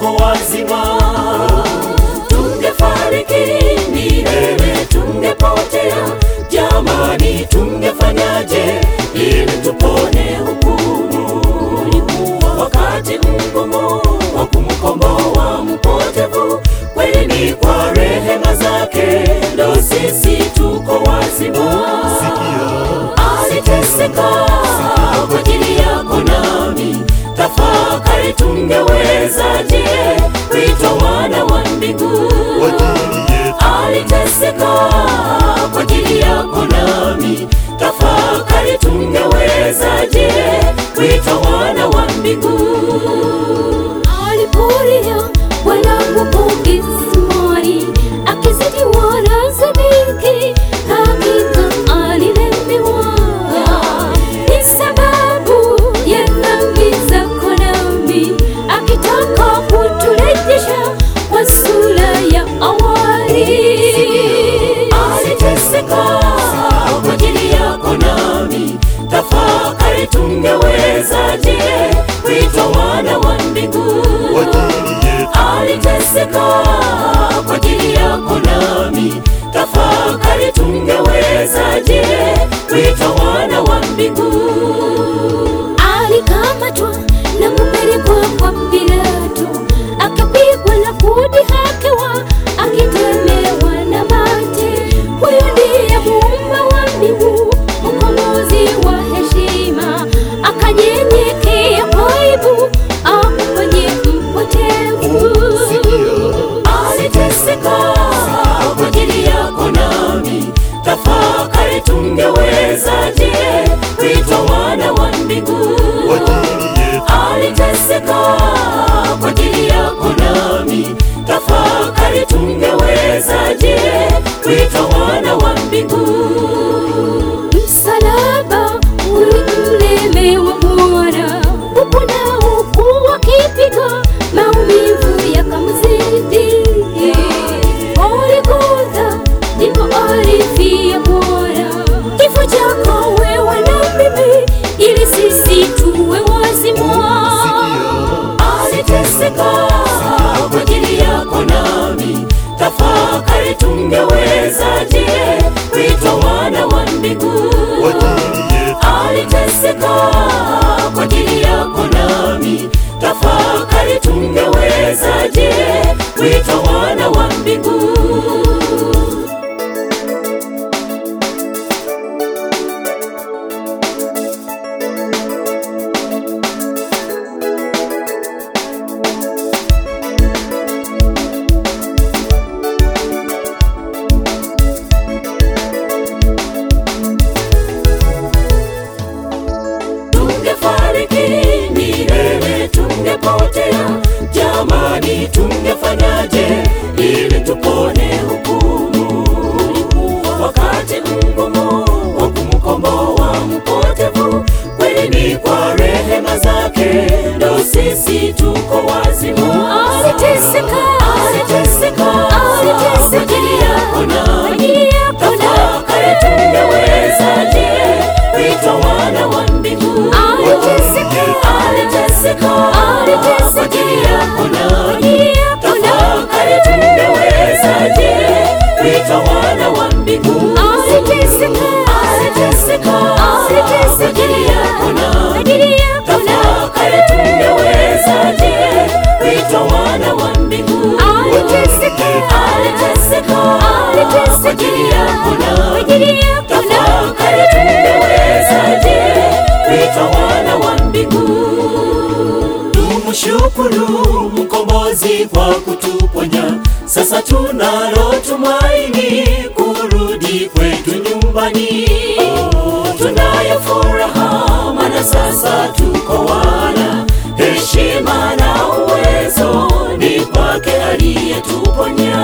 tuko wazima. Tungefariki milele, tungepotea jamani, tungefanyaje ili tupone hukumu? Wakati mgumu wa kumkomboa mpotevu, kweli ni kwa rehema zake ndo sisi tuko wazima. Aliteseka kwa ajili yako nami, tafakari, tungewezaje kuitwa wana wa mbingu? Aliteseka kwa ajili yako nami, tafakari, tungewezaje kuitwa wana wa mbingu? Alipolia Bwana huko kisimani, akizidi wala sadiki, hakika alilemewa. Ni sababu ya dhambi zako nami, akitaka kuturejesha kwa sura ya awali. Aliteseka kwa ajili yako nami, tafakari, tungewezaje kuitwa wana wa mbingu? Aliteseka kwa ajili yako nami, tafakari, tungewezaje kuitwa wana wa mbingu? Alikamatwa na kupelekwa kwa Pilato, akapigwa na kudhihakiwa, akitemewa na mate. Huyu ndiye muumba wa mbingu, mkombozi wa heshima, akanyenyekea kwa aibu, akafanye mpotevu. Aliteseka kwa ajili yako nami, tafakari, tungewezaje kuitwa wana wa mbingu? Aliteseka kwa ajili yako nami, tafakari, tungewezaje kuitwa wana wa mbingu? Msalaba ulimlemewa Bwana, huku na huku wakipiga, maumivu yakamzidi. Golgotha ndipo alifia Bwana, kifo chako wewe na mimi, ili sisi tuwe wazima. Aliteseka kwa ajili yako nami, tafakari, tungewezaje kuitwa wana wa mbingu? Aliteseka kwa ajili yako nami, tafakari, tungewezaje kuitwa wana wa mbingu? Tungefariki milele, tungepotea jamani, tungefanyaje ili tupone hukumu? Wakati mgumu wa kumkomboa mpotevu, kweli ni kwa rehema zake ndo sisi tuko wazima. Aliteseka, Aliteseka aliteseka kwa ajili yako nami, ajili yako tafakari, tungewezaje kuitwa wana wa mbingu? Aliteseka, Aliteseka aliteseka kwa ajili yako nami, ajili yako tafakari, tungewezaje kuitwa wana wa mbingu? Aliteseka, Aliteseka aliteseka kwa ajili yako nami, ajili yako tafakari, tungewezaje kuitwa wana wa mbingu? Aliteseka, Aliteseka aliteseka kwa ajili yako nami, ajili yako tafakari, tungewezaje kuitwa wana wa mbingu? Tumshukuru mkombozi kwa kutuponya, sasa tunalo tumaini kurudi kwetu nyumbani. Tunayo furaha maana sasa tuko wana, heshima na uwezo ni kwake aliyetuponya.